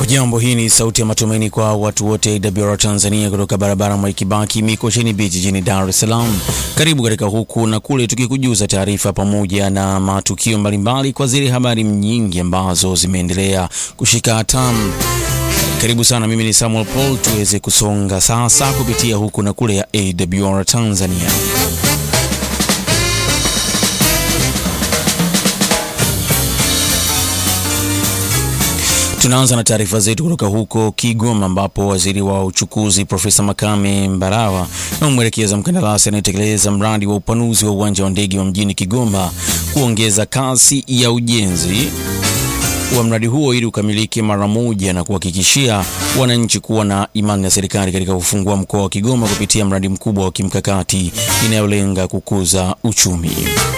Hujambo, hii ni sauti ya matumaini kwa watu wote AWR Tanzania kutoka barabara Mwai Kibaki Mikocheni Beach jijini Dar es Salaam. Karibu katika huku na kule, tukikujuza taarifa pamoja na matukio mbalimbali kwa zile habari nyingi ambazo zimeendelea kushika hatamu. Karibu sana, mimi ni Samuel Paul, tuweze kusonga sasa kupitia huku na kule ya AWR Tanzania. Tunaanza na taarifa zetu kutoka huko Kigoma ambapo waziri wa uchukuzi Profesa Makame Mbarawa amemwelekeza mkandarasi anayetekeleza mradi wa upanuzi wa uwanja wa ndege wa mjini Kigoma kuongeza kasi ya ujenzi wa mradi huo ili ukamilike mara moja na kuhakikishia wananchi kuwa na imani na serikali katika kufungua mkoa wa Kigoma kupitia mradi mkubwa wa kimkakati inayolenga kukuza uchumi.